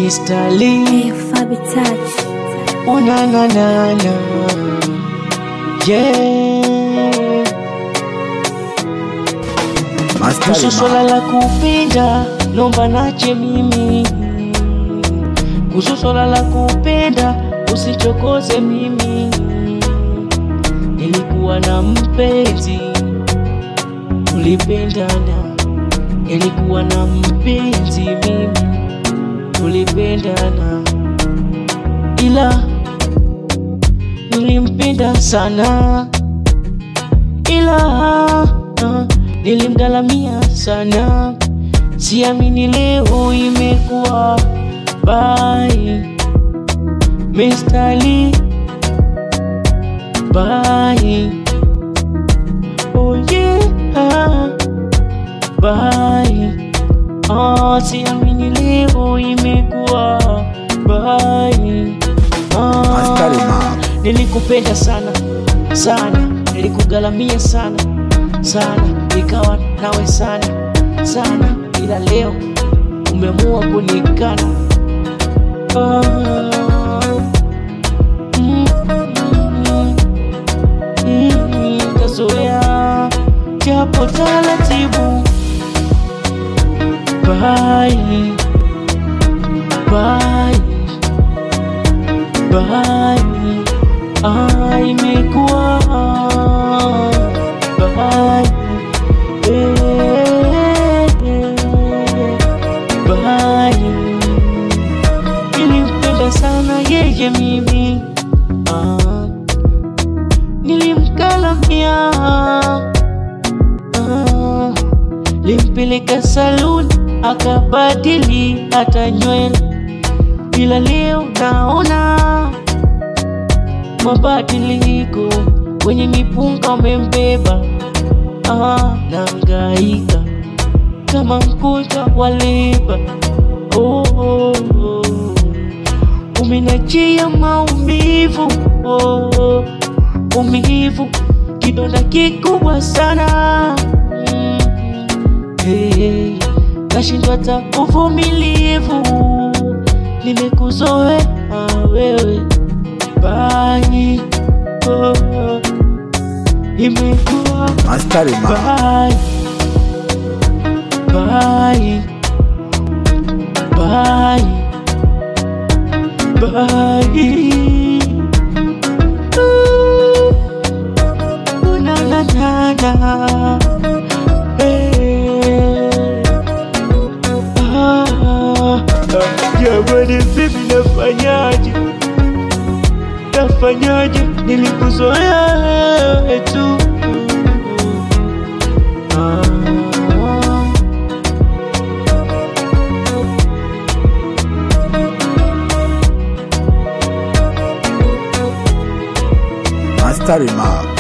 Mr. Lee. Fabi Touch. Oh na na na na. Yeah. Kuhusu swala la kupenda, nomba nache mimi. Kuhusu swala la kupenda, usichokoze mimi. Nilikuwa na mpenzi, tulipendana. Nilikuwa na mpenzi mimi, tulipendana, ila nilimpenda sana, ila ah, nilimgalamia sana. Siamini leo imekuwa bye, Mr. Lee, bye. Oh yeah, bye. Ah, siamini leo imekuwa bye. Askari Ah, ma. nilikupenda sana sana, nilikugalamia sana sana, nikawa nawe sana sana, ila leo umeamua kunikana. Ah, mm, mm, mm, kazoea japo taratibu. Bye, bye, bye. Ah, imekuwa bye, eh, bye. Nilimpenda sana yeye mimi, ah, nilimkalamia ah, limpeleka saluni akabadili hata nywele, ila leo naona mabadiliko kwenye mipunga umembeba, ah, nangaika kama mgonjwa wa leba. Oh, oh, oh. Umenachia maumivu oh, oh. umivu kidonda kikubwa sana mm. hey, nashindwa hata uvumilivu, nimekuzoea wewe bye, oh, oh. imekuwa Askari ma. Bye. Bye. Bye. Bye. Ooh, na na na na. Hey. Ah, Jamani, vipi nafanyaje? Nafanyaje? Nilikuzoea wewe tu. Ah. Askari ma.